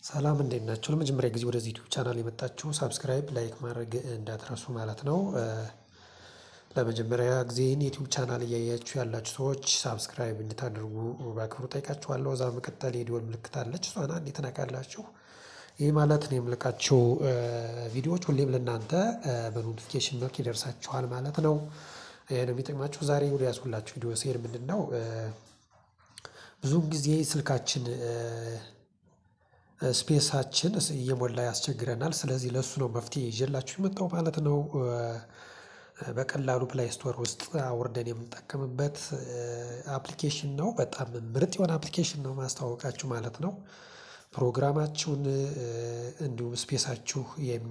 ሰላም እንዴት ናችሁ? ለመጀመሪያ ጊዜ ወደዚህ ዩቲዩብ ቻናል የመጣችሁ ሳብስክራይብ ላይክ ማድረግ እንዳትረሱ ማለት ነው። ለመጀመሪያ ጊዜ ይህን ዩቲዩብ ቻናል እያያችሁ ያላችሁ ሰዎች ሳብስክራይብ እንድታደርጉ በአክብሮት ጠይቃችኋለሁ። እዛ በመቀጠል የደወል ምልክት አለች እሷን አንዴ ትነካላችሁ። ይህ ማለት እኔ የምልቃቸው ቪዲዮዎች ሁሌም ለእናንተ በኖቲፊኬሽን መልክ ይደርሳችኋል ማለት ነው። ይሄ ነው የሚጠቅማችሁ። ዛሬ ወደ ያዝኩላችሁ ቪዲዮ ስሄድ ምንድነው? ብዙውን ጊዜ ስልካችን ስፔሳችን እየሞላ ያስቸግረናል ስለዚህ ለእሱ ነው መፍትሄ ይዤላችሁ የመጣው ማለት ነው። በቀላሉ ፕላይ ስቶር ውስጥ አውርደን የምንጠቀምበት አፕሊኬሽን ነው በጣም ምርጥ የሆነ አፕሊኬሽን ነው ማስተዋወቃችሁ ማለት ነው። ፕሮግራማችሁን እንዲሁም ስፔሳችሁ የሚ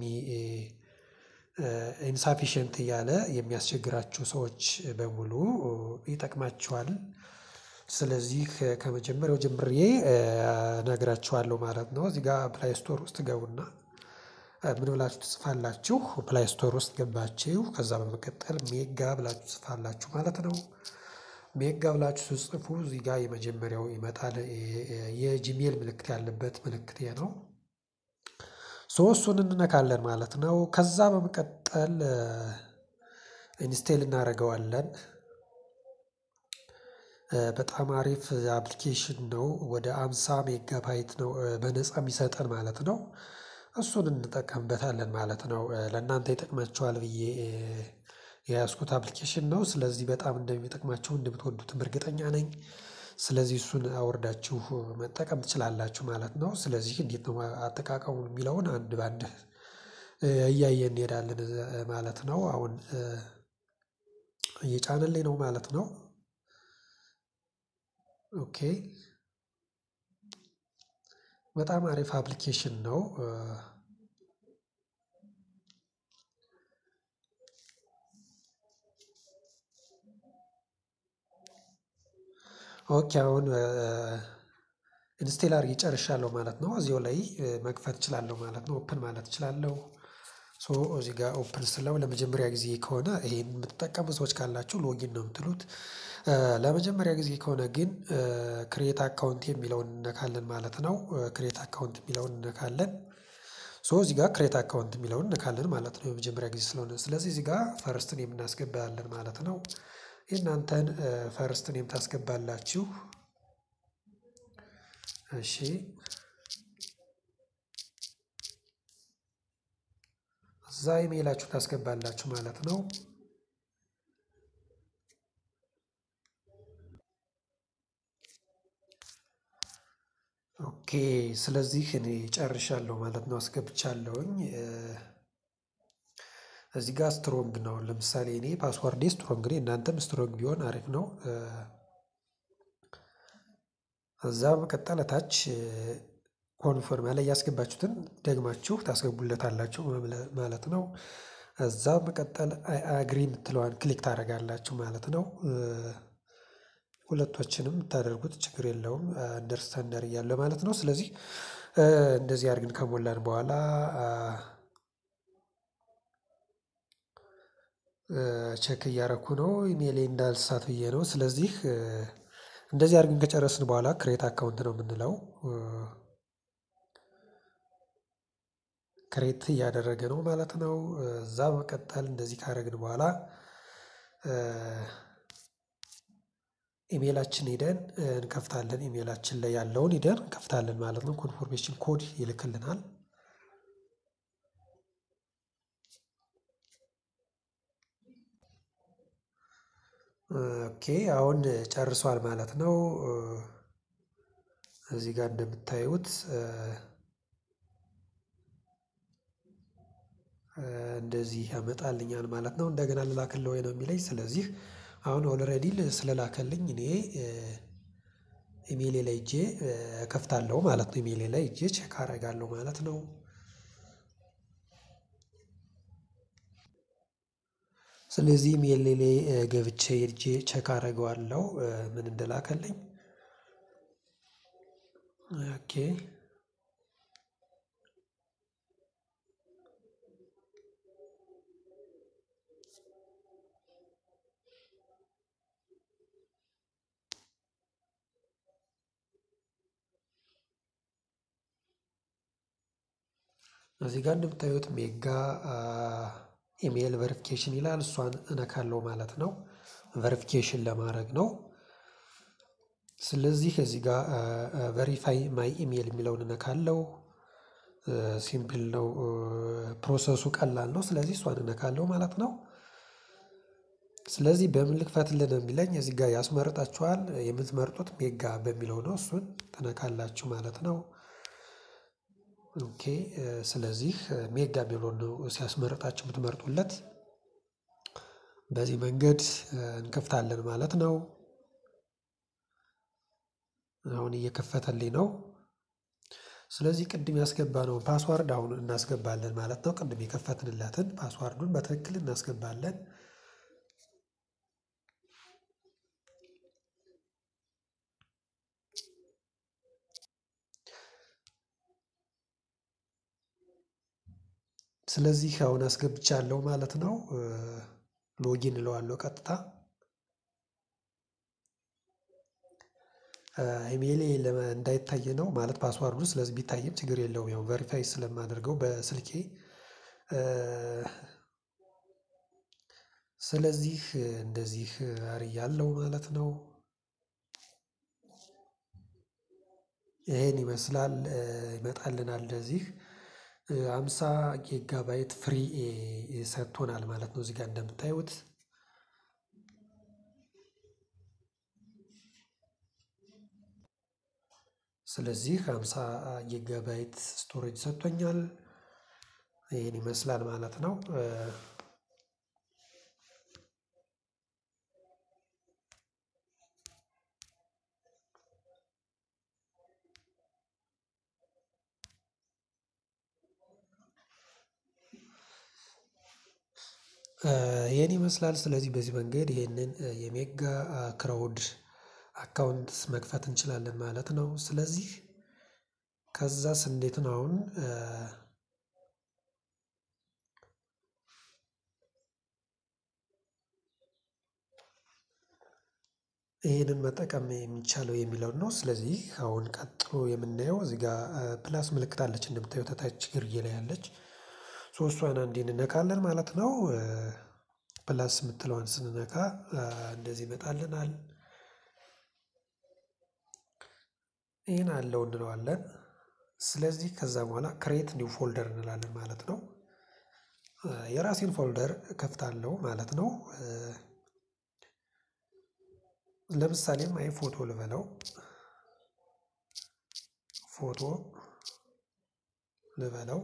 ኢንሳፊሸንት እያለ የሚያስቸግራችሁ ሰዎች በሙሉ ይጠቅማችኋል። ስለዚህ ከመጀመሪያው ጀምሬ እነግራችኋለሁ ማለት ነው። እዚህ ጋር ፕላይ ስቶር ውስጥ ትገቡና ምን ብላችሁ ትጽፋላችሁ ፕላይ ስቶር ውስጥ ገባችሁ ከዛ በመቀጠል ሜጋ ብላችሁ ትጽፋላችሁ ማለት ነው። ሜጋ ብላችሁ ስትጽፉ እዚህ ጋር የመጀመሪያው ይመጣል የጂሜል ምልክት ያለበት ምልክት ይሄ ነው። ሶ እሱን እንነካለን ማለት ነው። ከዛ በመቀጠል ኢንስቴል እናደርገዋለን። በጣም አሪፍ አፕሊኬሽን ነው ወደ ሃምሳ ሜጋባይት ነው በነፃ የሚሰጠን ማለት ነው። እሱን እንጠቀምበታለን ማለት ነው ለእናንተ ይጠቅማችኋል ብዬ የያዝኩት አፕሊኬሽን ነው ስለዚህ በጣም እንደሚጠቅማችሁ እንደምትወዱትም እርግጠኛ ነኝ። ስለዚህ እሱን አውርዳችሁ መጠቀም ትችላላችሁ ማለት ነው። ስለዚህ እንዴት ነው አጠቃቀሙን የሚለውን አንድ በአንድ እያየን እንሄዳለን ማለት ነው። አሁን እየጫነልኝ ነው ማለት ነው። ኦኬ በጣም አሪፍ አፕሊኬሽን ነው። ኦኬ አሁን ኢንስቴል አድርጌ ጨርሻለሁ ማለት ነው። እዚሁ ላይ መክፈት እችላለሁ ማለት ነው ኦፕን ማለት እችላለሁ። ሶ እዚህ ጋር ኦፕን ስለው ለመጀመሪያ ጊዜ ከሆነ ይሄን የምትጠቀሙ ሰዎች ካላችሁ ሎጊን ነው የምትሉት። ለመጀመሪያ ጊዜ ከሆነ ግን ክሬት አካውንት የሚለውን እንነካለን ማለት ነው። ክሬት አካውንት የሚለውን እንነካለን። ሶ እዚህ ጋር ክሬት አካውንት የሚለውን እንነካለን ማለት ነው። የመጀመሪያ ጊዜ ስለሆነ ስለዚህ እዚህ ጋር ፈርስት ኔም እናስገባለን ማለት ነው። የእናንተን ፈርስት ኔም ታስገባላችሁ። እሺ እዛ ኢሜላችሁ ታስገባላችሁ ማለት ነው። ኦኬ ስለዚህ እኔ ጨርሻለሁ ማለት ነው አስገብቻለሁኝ። እዚህ ጋር ስትሮንግ ነው ለምሳሌ እኔ ፓስወርዴ ስትሮንግ ነው እናንተም ስትሮንግ ቢሆን አሪፍ ነው። እዛ በመቀጠል ታች ኮንፈርም ላይ ያስገባችሁትን ደግማችሁ ታስገቡለታላችሁ ማለት ነው። እዛ በመቀጠል አይ አግሪ የምትለዋን ክሊክ ታደርጋላችሁ ማለት ነው። ሁለቶችንም የምታደርጉት ችግር የለውም አንደርስታንድ እያለ ማለት ነው። ስለዚህ እንደዚህ አድርገን ከሞላን በኋላ ቼክ እያረኩ ነው ኢሜሌ እንዳልሳት ብዬ ነው። ስለዚህ እንደዚህ አድርገን ከጨረስን በኋላ ክሬት አካውንት ነው የምንለው። ክሬት እያደረገ ነው ማለት ነው። እዛ በመቀጠል እንደዚህ ካደረግን በኋላ ኢሜላችን ሄደን እንከፍታለን ኢሜላችን ላይ ያለውን ሄደን እንከፍታለን ማለት ነው። ኮንፎርሜሽን ኮድ ይልክልናል። ኦኬ አሁን ጨርሷል ማለት ነው። እዚህ ጋር እንደምታዩት እንደዚህ ያመጣልኛል ማለት ነው። እንደገና ልላክልህ ወይ ነው የሚለኝ ስለዚህ አሁን ኦልሬዲ ስለላከልኝ እኔ ኢሜሌ ላይ ሄጄ እከፍታለሁ ማለት ነው። ኢሜሌ ላይ ሄጄ ቼክ አደርጋለሁ ማለት ነው። ስለዚህ ኢሜሌ ላይ ገብቼ ሄጄ ቼክ አደርገዋለሁ ምን እንደላከልኝ። ኦኬ እዚህ ጋር እንደምታዩት ሜጋ ኢሜይል ቨሪፊኬሽን ይላል። እሷን እነካለው ማለት ነው። ቨሪፊኬሽን ለማድረግ ነው። ስለዚህ እዚህ ጋር ቨሪፋይ ማይ ኢሜይል የሚለውን እነካለው። ሲምፕል ነው። ፕሮሰሱ ቀላል ነው። ስለዚህ እሷን እነካለው ማለት ነው። ስለዚህ በምን ልክፈትልን የሚለኝ እዚህ ጋር ያስመርጣችኋል። የምትመርጡት ሜጋ በሚለው ነው። እሱን ትነካላችሁ ማለት ነው። ኦኬ ስለዚህ ሜጋ የሚለውን ነው ሲያስመርጣችሁ የምትመርጡለት። በዚህ መንገድ እንከፍታለን ማለት ነው። አሁን እየከፈተልኝ ነው። ስለዚህ ቅድም ያስገባነውን ፓስዋርድ አሁን እናስገባለን ማለት ነው። ቅድም የከፈትንለትን ፓስዋርዱን በትክክል እናስገባለን። ስለዚህ አሁን አስገብቻለሁ ማለት ነው። ሎጊን እለዋለሁ ቀጥታ ኢሜይሌ እንዳይታይ ነው ማለት ፓስዋርዱ። ስለዚህ ቢታይም ችግር የለውም። ያው ቨሪፋይ ስለማደርገው በስልኬ ስለዚህ እንደዚህ አርያለሁ ማለት ነው። ይሄን ይመስላል ይመጣልናል እንደዚህ አምሳ ጊጋባይት ፍሪ ሰጥቶናል ማለት ነው። እዚህ ጋር እንደምታዩት ስለዚህ አምሳ ጊጋባይት ስቶሬጅ ሰጥቶኛል። ይህን ይመስላል ማለት ነው። ይህን ይመስላል። ስለዚህ በዚህ መንገድ ይህንን የሜጋ ክራውድ አካውንት መክፈት እንችላለን ማለት ነው። ስለዚህ ከዛስ እንዴት ነው አሁን ይህንን መጠቀም የሚቻለው የሚለውን ነው። ስለዚህ አሁን ቀጥሎ የምናየው እዚህ ጋር ፕላስ ምልክት አለች እንደምታዩት ታች ግርጌ ላይ ያለች ሶስቷን አንዴ እንነካለን ማለት ነው። ፕላስ የምትለዋን ስንነካ እንደዚህ ይመጣልናል። ይህን አለው እንለዋለን። ስለዚህ ከዛ በኋላ ክሬት ኒው ፎልደር እንላለን ማለት ነው። የራሴን ፎልደር ከፍታለሁ ማለት ነው። ለምሳሌም አይ ፎቶ ልበለው ፎቶ ልበለው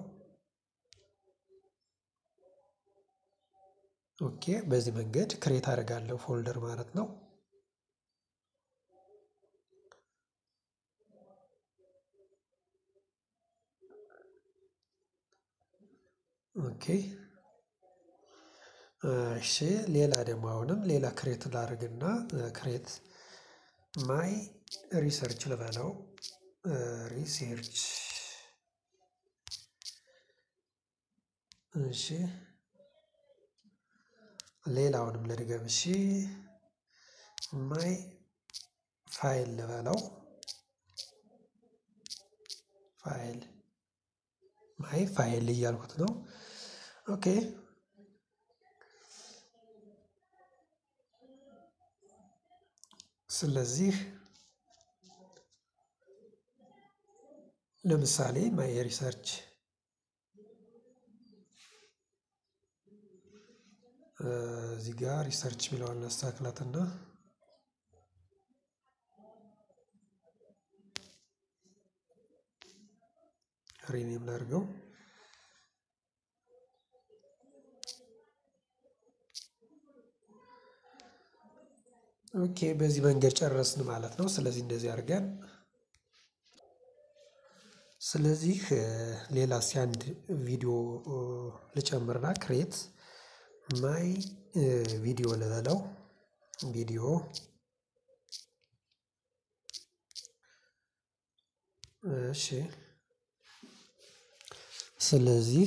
ኦኬ በዚህ መንገድ ክሬት አደርጋለሁ ፎልደር ማለት ነው። ኦኬ እሺ ሌላ ደግሞ አሁንም ሌላ ክሬት ላድርግና ክሬት ማይ ሪሰርች ልበለው ሪሰርች እሺ ሌላውንም ልድገም እሺ ማይ ፋይል ልበለው ፋይል ማይ ፋይል እያልኩት ነው። ኦኬ ስለዚህ ለምሳሌ ማይ ሪሰርች እዚህ ጋር ሪሰርች የሚለውን እናስተካክላትና ሪኔም ላድርገው። ኦኬ በዚህ መንገድ ጨረስን ማለት ነው። ስለዚህ እንደዚህ አድርገን ስለዚህ ሌላ እስኪ አንድ ቪዲዮ ልጨምርና ክሬት ማይ ቪዲዮ ልበለው ቪዲዮ እሺ ስለዚህ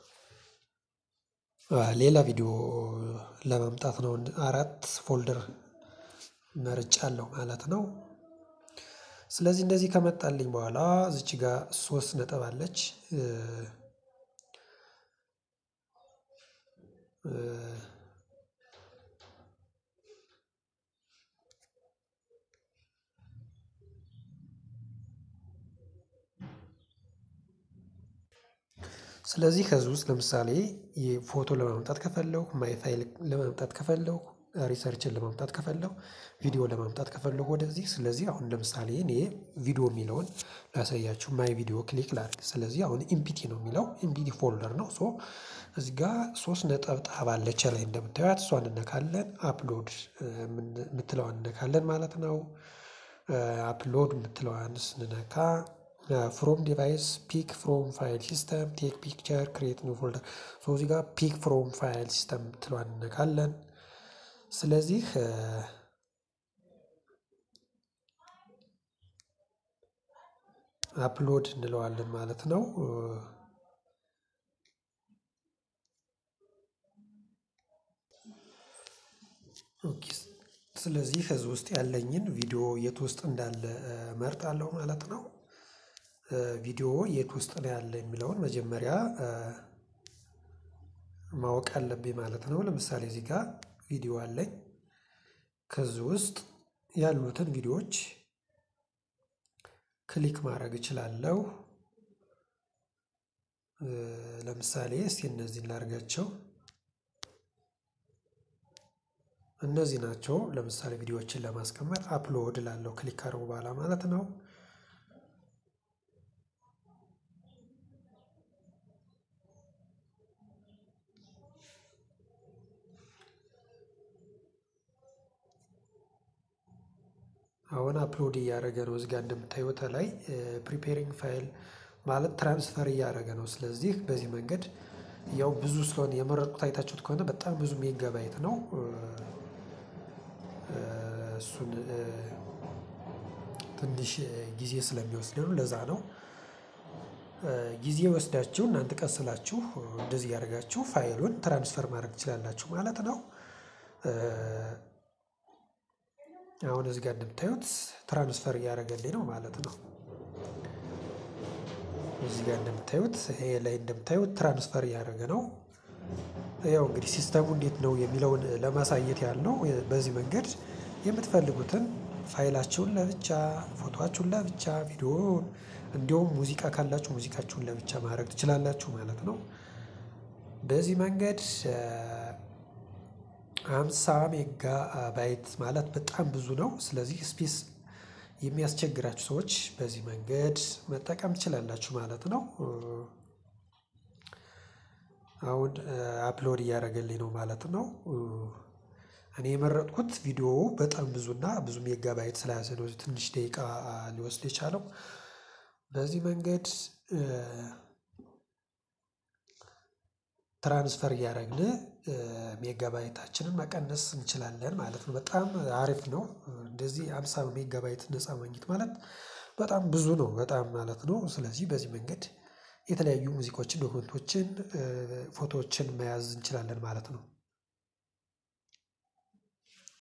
ሌላ ቪዲዮ ለማምጣት ነው አራት ፎልደር መርጫለሁ ማለት ነው። ስለዚህ እንደዚህ ከመጣልኝ በኋላ እዚች ጋር ሶስት ነጥብ አለች ስለዚህ ከዚህ ውስጥ ለምሳሌ ፎቶ ለማምጣት ከፈለኩ ማይ ፋይል ለማምጣት ከፈለኩ ሪሰርችን ለማምጣት ከፈለኩ ቪዲዮ ለማምጣት ከፈለኩ ወደዚህ ስለዚህ አሁን ለምሳሌ እኔ ቪዲዮ የሚለውን ላሳያችሁ ማይ ቪዲዮ ክሊክ ላድርግ ስለዚህ አሁን ኢምፒቲ ነው የሚለው ኢምፒቲ ፎልደር ነው ሶ እዚህ ጋር ሶስት ነጠብጣብ አለች ላይ እንደምታዩት እሷን እነካለን አፕሎድ የምትለዋን እነካለን ማለት ነው። አፕሎድ የምትለዋን ስንነካ ፍሮም ዲቫይስ ፒክ ፍሮም ፋይል ሲስተም ቴክ ፒክቸር ክሬት ኒው ፎልደር ሶ እዚህ ጋር ፒክ ፍሮም ፋይል ሲስተም የምትለዋን እነካለን። ስለዚህ አፕሎድ እንለዋለን ማለት ነው። ኦኬ ስለዚህ ከዚህ ውስጥ ያለኝን ቪዲዮ የት ውስጥ እንዳለ እመርጣለሁ ማለት ነው። ቪዲዮ የት ውስጥ ነው ያለ የሚለውን መጀመሪያ ማወቅ አለብኝ ማለት ነው። ለምሳሌ እዚህ ጋር ቪዲዮ አለኝ ከዚህ ውስጥ ያሉትን ቪዲዮዎች ክሊክ ማድረግ እችላለሁ። ለምሳሌ እስቲ እነዚህን ላድርጋቸው እነዚህ ናቸው ለምሳሌ ቪዲዮዎችን ለማስቀመጥ አፕሎድ እላለሁ ክሊክ ካደረጉ በኋላ ማለት ነው። አሁን አፕሎድ እያደረገ ነው እዚህ ጋር እንደምታዩት ላይ ፕሪፔሪንግ ፋይል ማለት ትራንስፈር እያደረገ ነው። ስለዚህ በዚህ መንገድ ያው ብዙ ስለሆነ የመረጥኩት አይታችሁት ከሆነ በጣም ብዙ ሜጋባይት ነው። እሱን ትንሽ ጊዜ ስለሚወስድ ነው ለዛ ነው። ጊዜ ወስዳችሁ እናንተ ቀስ ስላችሁ እንደዚህ እያደረጋችሁ ፋይሉን ትራንስፈር ማድረግ ትችላላችሁ ማለት ነው። አሁን እዚህ ጋር እንደምታዩት ትራንስፈር እያደረገልኝ ነው ማለት ነው። እዚህ ጋር እንደምታዩት ይሄ ላይ እንደምታዩት ትራንስፈር እያደረገ ነው። ያው እንግዲህ ሲስተሙ እንዴት ነው የሚለውን ለማሳየት ያህል ነው። በዚህ መንገድ የምትፈልጉትን ፋይላችሁን ለብቻ ፎቶአችሁን ለብቻ ቪዲዮውን እንዲሁም ሙዚቃ ካላችሁ ሙዚቃችሁን ለብቻ ማድረግ ትችላላችሁ ማለት ነው። በዚህ መንገድ ሃምሳ ሜጋ ባይት ማለት በጣም ብዙ ነው። ስለዚህ ስፔስ የሚያስቸግራችሁ ሰዎች በዚህ መንገድ መጠቀም ትችላላችሁ ማለት ነው። አሁን አፕሎድ እያደረገልኝ ነው ማለት ነው። እኔ የመረጥኩት ቪዲዮ በጣም ብዙና ብዙ ሜጋባይት ስለያዘ ነው ትንሽ ደቂቃ ሊወስድ የቻለው። በዚህ መንገድ ትራንስፈር እያደረግን ሜጋባይታችንን መቀነስ እንችላለን ማለት ነው። በጣም አሪፍ ነው። እንደዚህ ሃምሳ ሜጋባይት ነፃ ማግኘት ማለት በጣም ብዙ ነው በጣም ማለት ነው። ስለዚህ በዚህ መንገድ የተለያዩ ሙዚቃዎችን ዶክመንቶችን ፎቶዎችን መያዝ እንችላለን ማለት ነው